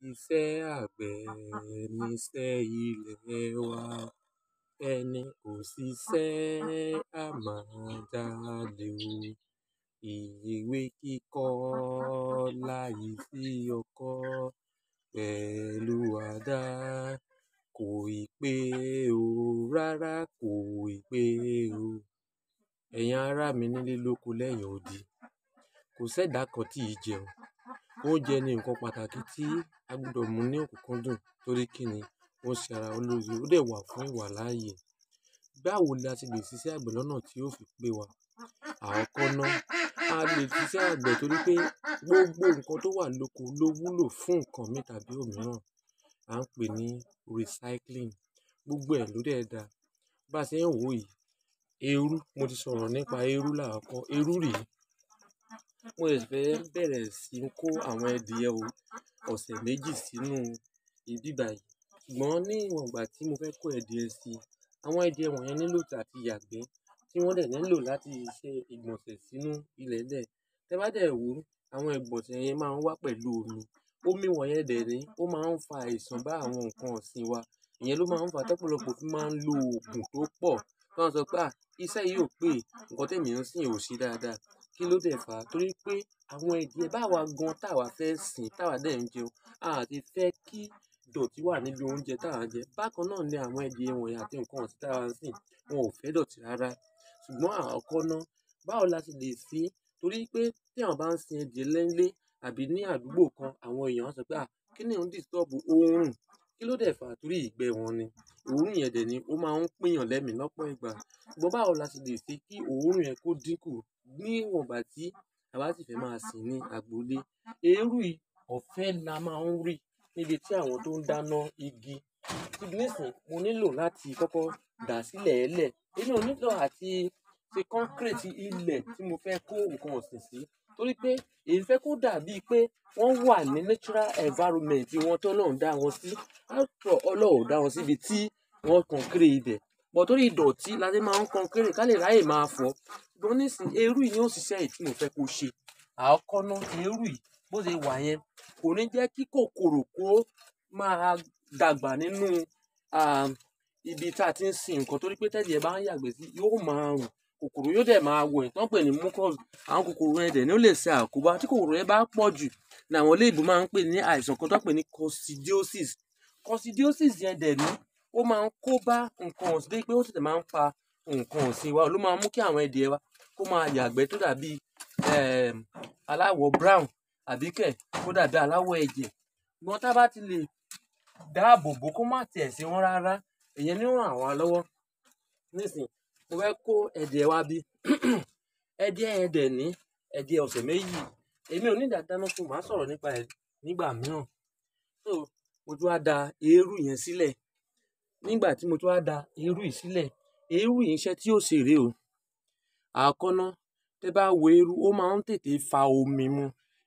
Iṣẹ́ àgbẹ̀ niṣẹ́ ilẹ̀ wa. Ẹni kò ṣiṣẹ́ a máa jalè o. Ìwé kíkọ́ láìsí ọkọ́ pẹ̀lú àdá kò ì pé o. Rárá kò ì pé o. Ẹ̀yin ará mi nílé lóko lẹ́yìn odi. Kò ṣẹ̀dá kan tí ì jẹun. Oúnjẹ ni nǹkan pàtàkì tí a gbọdọ̀ mú ní òkúnkúndùn torí kí ni ó ń ṣe ara wa lóore, ó dẹ̀ wà fún ìwà láàyè. Báwo ni a ti lè ṣiṣẹ́ àgbẹ̀ lọ́nà tí yóò fi pé wa? Àkọ́kọ́ náà, a lè ṣiṣẹ́ àgbẹ̀ torí pé gbogbo nǹkan tó wà lóko ló wúlò fún nǹkan mi tàbí òmíràn. A ń pè ní recycling. Gbogbo ẹ̀ ló dẹ̀ da. Bá ṣe ń wò yìí, èérú, mo ti sọ̀rọ̀ nípa èérú làkọ́kọ́. Èérú rèé. Mo ṣẹ̀ṣẹ̀ fẹ́ bẹ̀rẹ̀ sí ń kó àwọn ẹdìyẹ o ọ̀sẹ̀ méjì sínú ibi báyìí. Ṣùgbọ́n ní ìwọ̀n ìgbà tí mo fẹ́ kó ẹdìyẹ sí, àwọn ẹdìyẹ wọ̀nyẹn nílò àti yàgbẹ́ tí wọ́n dẹ̀ nílò láti ṣe ìgbọ̀nsẹ̀ sínú ilẹ̀lẹ̀. Tẹ bá dẹ̀ wò ó, àwọn ìgbọ̀nsẹ̀ yẹn máa ń wá pẹ̀lú omi. Omi wọ̀nyẹn dẹ̀ rèé, ó máa ń fa àìsàn bá àwọn nǹkan ọ̀sìn wa. Ìyẹn ló máa ń fa tọ́pọ̀lọpọ̀ fi máa ń lo òògùn tó pọ̀. Tí wọ́n sọ pé à, iṣẹ́ yìí ò pé, nǹkan tí èmi ń sìn ò ṣe dáadáa. Kí ló dẹ̀ fà á? Torí pé àwọn ẹdìyẹ bá wa gan táa wa fẹ́ sìn, táa wa dẹ̀ ń jẹun, a à ti fẹ́ kí ìdọ̀tí wà níbi oúnjẹ táa wa ń jẹ. Bákan náà ni àwọn ẹdìyẹ wọ̀nyẹn àti nǹkan ọ̀sìn táa wa ń sìn, wọn ò fẹ́ ìdọ̀tí rárá. Ṣùgbọ́n àkọ́kọ́ náà, báwo la ti lè ṣe? Torí pé tí èèyàn bá ń sin ẹdìyẹ nílé àbí ní àdúgbò kan, àwọn èèyàn á sọ pé à, kí ni ó ń disturb òórùn? Kí ló dẹ̀ fà á? Torí ìgbẹ́ wọn ni. Òórùn yẹn dẹ̀ ni ó máa ń pín èèyàn lẹ́mi lọ́pọ̀ ìgbà. Ṣùgbọ́n báwo la ti lè ṣe kí òórùn yẹn kó dínkù ní ìwọ̀n ìgbà tí a bá sì fẹ́ máa sìn ní agbo ilé? Èérú yìí ọ̀fẹ́ la máa ń rí níbi tí àwọn tó ń dáná igi. Nísìnyí, mo nílò láti kọ́kọ́ dà sílẹ̀ẹ́lẹ̀. Èmi ò nílò àti ṣe concrete ilẹ̀ tí mo fẹ́ kó nǹkan ọ̀sìn sí. Torí pé èmi fẹ́ kó dàbí pé wọ́n wà ní natural environment wọn tó Ọlọ́run dá wọn sí. After all, Ọlọ́run ò dá wọn síbi tí wọ́n concrete ibẹ̀. But torí ìdọ̀tí la ṣe máa ń concrete ká lè ráyè máa fọ̀. Ṣùgbọ́n nísìnyí, èérú yìí ni ó ṣiṣẹ́ èyí tí mo fẹ́ kó ṣe. Àkọ́kọ́ náà, èérú yìí bó ṣe wà yẹn kò ní jẹ́ kí kòkòrò kó máa dàgbà nínú, à, ibi tí a ti ń sin nǹkan torí pé tẹ́dìyẹ bá ń yàgbẹ́ sí, yóò máa rùn. Kòkòrò yóò dẹ̀ máa wọ̀ ẹ́, tí wọ́n ń pè ní mucus. Àwọn kòkòrò yẹn dẹ̀ ni ó lè ṣe àkóbá. Tí kòkòrò yẹn bá pọ̀ jù ní àwọn olóyìnbó máa ń pè ní àìsàn kan tí wọ́n ń pè ní coccidiosis. Coccidiosis yẹn dẹ̀ ní ó máa ń kóbá nǹkan ọ̀sìn débi pé ó tètè máa ń pa nǹkan ọ̀sìn wa. Ó ló máa ń mú kí àwọn ẹdìyẹ wa kó máa yàgbẹ́ tó dàbí, ẹ́ẹ́, aláwọ̀ brown àbí kẹ̀ kó dàbí aláwọ̀ ẹ̀jẹ̀. Ṣùgbọ́n tí a bá ti lè dáàbò bò kó má tì ẹ́ sí wọn rárá, ìyẹn ni ó rán wa lọ́wọ́. Nísìnyí, mo fẹ́ kó ẹdìyẹ wá bí. Ẹdìyẹ yẹn dẹ̀ ní ẹdìyẹ ọ̀sẹ̀ méjì. Èmi ò need àti dáná fún, màá sọ̀rọ̀ nípa ẹ̀ nígbà mìíràn. So, mo tún wá da èérú yẹn sílẹ̀. Nígbà tí mo tún wá da èérú yìí sílẹ̀, èérú yìí iṣẹ́ tí ó ṣe rèé o. Àkọ́kọ́ náà, tí ẹ bá wo èérú, ó máa ń tètè fa omi mu.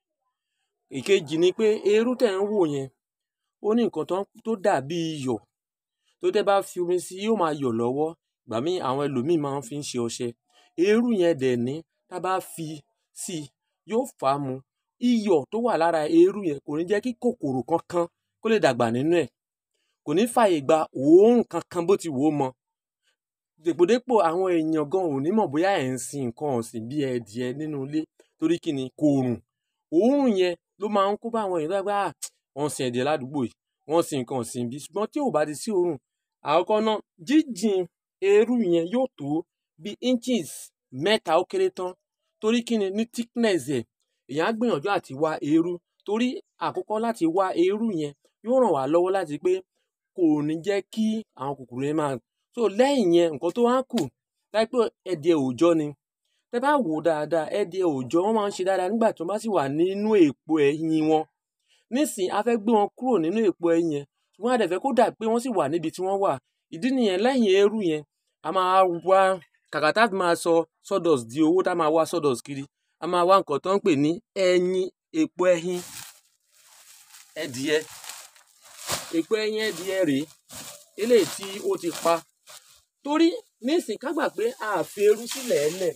Ìkejì ni pé èérú tí ẹ̀ ń wò yẹn, ó ní nǹkan tó, tó dàbí iyọ̀. Tó tẹ́ bá fi omi sí, yóò máa yọ̀ lọ́wọ́. Ìgbà mí àwọn ẹlòmíì máa ń fi ṣe ọṣẹ. Èérú yẹn dẹ̀ ní tí a bá fi sí, yóò fà á mu. Iyọ̀ tó wà lára èérú yẹn kò ní jẹ́ kí kòkòrò kankan kó lè dàgbà nínú ẹ̀. Kò ní fààyè gba òórùn kankan bó ti wò ó mọ̀. Dèpòdépò àwọn èèyàn gan ò ní mọ̀ bóyá ẹ̀ ń sin nǹkan ọ̀sìn bí ẹdìyẹ nínú ilé torí kí ni kò rùn. Òórùn yẹn ló máa ń kó bá àwọn èèyàn tó bá gbà, à, wọ́n sin ẹdìyẹ ládùúgbò yìí, wọ́n sin nǹkan ọ̀sìn bí. Ṣùgbọ́n tí ò bá ti sí òórùn, àkọ́kọ́ náà, jíjìn èérú yẹn yóò tó bí inches mẹ́ta ó kéré tán. Torí kí ni ní thickness ẹ̀, èèyàn á gbìyànjú àti wá èérú. Torí àkọ́kọ́ láti wá èérú yẹn yóò ràn wá lọ́wọ́ láti pé kò ní jẹ́ kí àwọn kòkòrò yẹn máa. So lẹ́yìn yẹn, nǹkan tó wá kù, láì pé ẹdìyẹ òòjọ́ ni. Tẹ bá wò ó dáadáa, ẹdìyẹ òòjọ́ wọ́n máa ń ṣe dáadáa nígbà tí wọ́n bá sì wà nínú èpo ẹyin wọn. Nísìnyí, a fẹ́ gbé wọn kúrò nínú èpo ẹyin yẹn. Ṣùgbọ́n a dẹ̀ fẹ́ kó dà pé wọ́n sì wà níbi tí wọ́n wà. Ìdí nìyẹn lẹ́yìn èérú yẹn, a máa wá kàkà tí a fi máa sọ sawdust di owó tí a máa wá sawdust kiri. A máa wá nǹkan tó ń pè ní ẹyin, èpo ẹyin ẹdìyẹ. Èpo ẹyin ẹdìyẹ rèé. Eléyìí tí ó ti pa. Torí nísìnyí ká gbà pé a fi èérú sílẹ̀ẹ́lẹ̀,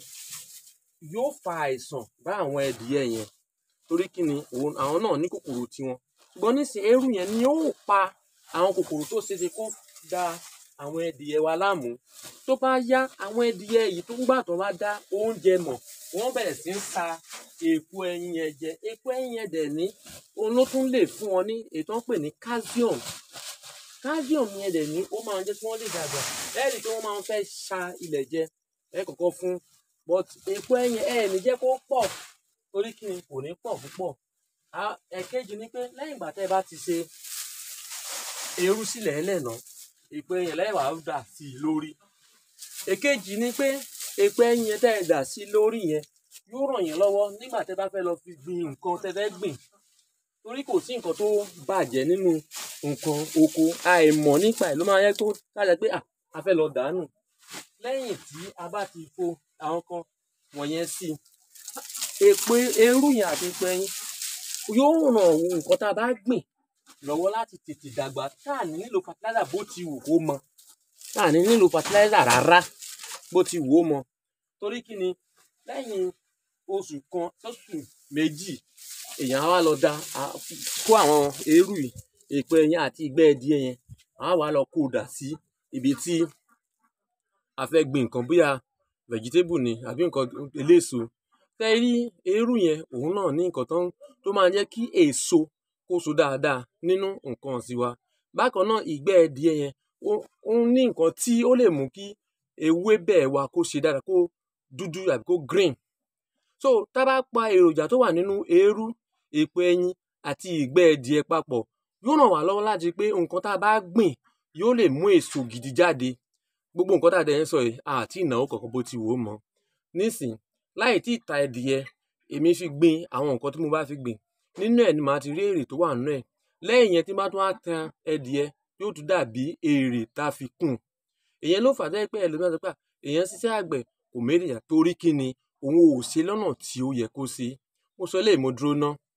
yóò fa àìsàn bá àwọn ẹdìyẹ yẹn. Torí kí ni òun, àwọn náà ní kòkòrò tiwọn. ṣùgbọ́n nísìnyí eérú yẹn ni ó pa àwọn kòkòrò tó ṣeéṣe kó da àwọn ẹdìyẹ wa láàmú tó bá yá àwọn ẹdìyẹ yìí tó ń gbà tó bá dá oúnjẹ mọ̀ wọ́n bẹ̀rẹ̀ sí ń sa èpo ẹyin yẹn jẹ èpo ẹyin yẹn dẹ̀ ní òun ló tún lè fún wọn ní ètò ń pè ní calcium calcium yẹn dẹ̀ ní ó máa ń jẹ́ kí wọ́n lè dàgbà ẹ rí i pé wọ́n máa ń fẹ́ ṣa ilẹ̀ jẹ ẹ kọ́kọ́ fún but èpo ẹyin ẹ ní jẹ́ kó pọ̀ torí kí ni kò ní pọ̀ púpọ̀ ẹ̀kejì ni pé lẹ́yìn ìgbà tẹ́ ẹ bá ti ṣe eérú sílẹ̀ ẹlẹ́nà èpo ẹyin lẹ́yìn wàá dà sí i lórí èkejì ni pé èpo ẹyin yẹn tẹ́ ẹ dà sí i lórí yẹn yóò ràn yín lọ́wọ́ nígbà tẹ́ bá fẹ́ lọ fi gbin nǹkan tẹ́ fẹ́ gbìn torí kò sí nǹkan tó bàjẹ́ nínú nǹkan oko àìmọ̀ nípa ẹ̀ ló máa yẹ kó kájà pé a fẹ́ lọ dànù lẹ́yìn tí a bá ti fo àwọn kan wọ̀nyẹn sí i èpo eérú yẹn àti èpo ẹyin yóò ràn nǹkan tá a bá gbìn lọ́wọ́ láti tètè dàgbà tá à ní nílò fertilizer bó ti wù kó mọ tá à ní nílò fertilizer rárá bó ti wù ó mọ torí kí ni lẹ́yìn oṣù kan sọ́sù méjì èèyàn á wá lọ da kó àwọn eérú yìí èpo ẹyin àti ìgbẹ́ ẹdìẹ yẹn á wá lọ kó dà sí ibi tí a fẹ́ gbin nǹkan bóyá vegetable ni àbí nǹkan eléso fẹ́ rí eérú yẹn òun náà ní nǹkan tó máa jẹ́ kí èso kó so dáadáa nínú nǹkan ọ̀sìn wa bákan náà ìgbẹ́ ẹdìẹ yẹn ó ní nǹkan tí ó lè mú kí ewébẹ̀ wa kó ṣe dáadáa kó dúdú àbí kó green so tá a bá pa èròjà tó wà nínú eérú èpo ẹyin àti ìgbẹ́ ẹdìẹ papọ̀ yóò ràn wá lọ́wọ́ láti pé nǹkan tá a bá gbìn yóò lè mú èso gidi jáde gbogbo nǹkan tá a dẹ̀ ń sọ yìí àti ìnáwó kankan bó ti wò ó mọ nísìn láì tí ì ta ẹdìyẹ èmi fi gbin àwọn nǹkan tí mo bá fi gbìn nínú ẹ̀ ni màá ti rí èrè tó wà nínú ẹ̀ lẹ́yìn yẹn tí bá tún á tan ẹdìyẹ yóò tún dàbí èrè tá a fi kùn èyàn ló fà á pé ẹlòmíràn sọ pé èyàn ṣiṣẹ́ àgbẹ̀ kò mérìyà torí kí ni òun ò ṣe lọ́nà tí ó yẹ kó ṣe mo sọ eléyìí mo dúró ná